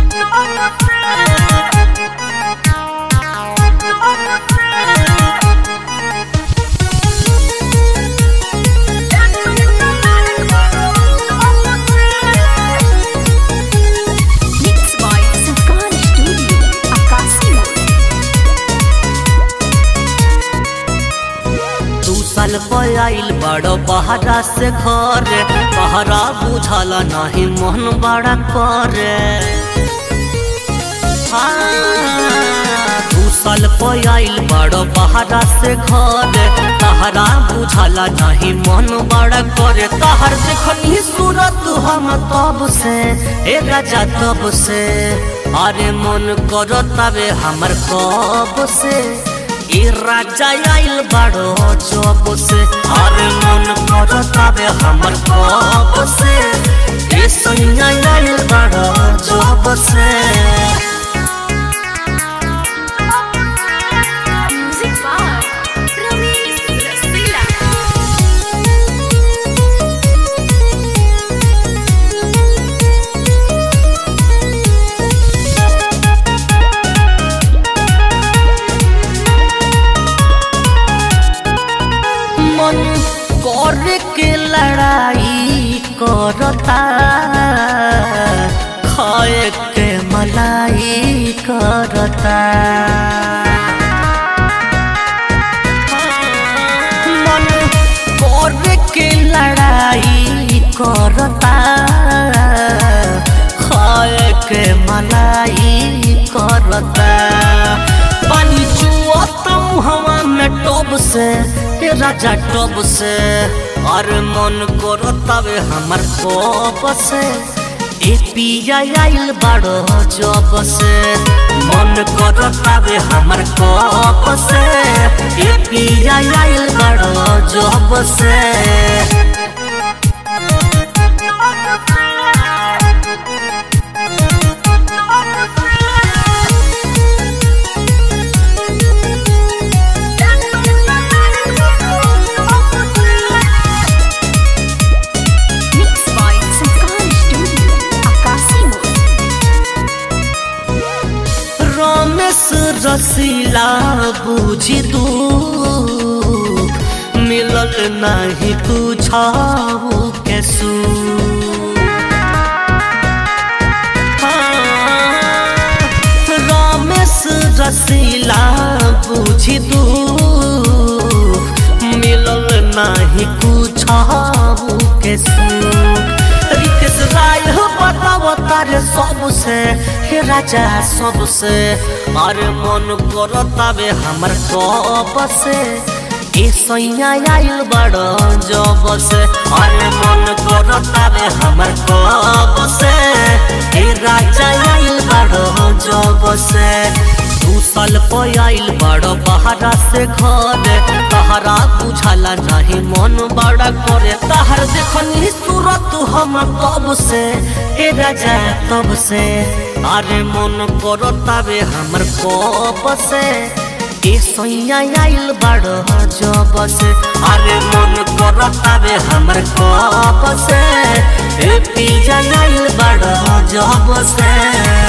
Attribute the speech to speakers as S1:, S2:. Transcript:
S1: Mixed by Sakan Studio, Akasimo.
S2: दू साल पर आइल बड़ो बहरा से घर बहरा बुझल नहीं मन बड़ा करे हाँ, दू साल पर आइल बड़ो बहरा से घर तहरा बुझल नहीं मन बड़ा करे तहर देखनी सूरत हम तब से ए राजा तब से अरे मन करो तबे हमर कब से ए राजा आइल बड़ो जब से अरे मन करो तबे हमर कब से ए सैया आइल बड़ो जब से
S1: Music by Ramesh Rasila.
S2: मन कर के लड़ाई करता खाए के मलाई करता मन कर के लड़ाई करता खाए के मलाई करता पानी चुआता हवा में टब से ए राजा टब से अरे मन करो तबे हमर कब से ए पिया आइल बड़ो जब से मन करो तबे हमर कब से ए पिया आइल बड़ो जब से
S1: Mixed by Sakan Studio, Akasimo.
S2: Ramesh रसीला बुझी दू मिलल नहीं बुझाऊ कैसू रमेश रसीला बुझी दू मिलल नहीं बुझाऊ कैसू रितेश राय बताओ तारे सबसे हे राजा सबसे अरे मन करो तबे हमर कब से ए सैया आइल बड़ जब से अरे मन करो तबे हमर कब से ए राजा आइल बड़ जब से दू साल पर आइल बड़ बहरा से घर तहरा बुझाला नहीं मन बड़ा करे तहर देखनी सूरत हम कब से ए राजा तब से अरे मन करो तबे हमर कब से ए सैया आइल बड़ जब से अरे मन करो तबे हमर कब से ए पिया आइल बड़ जब से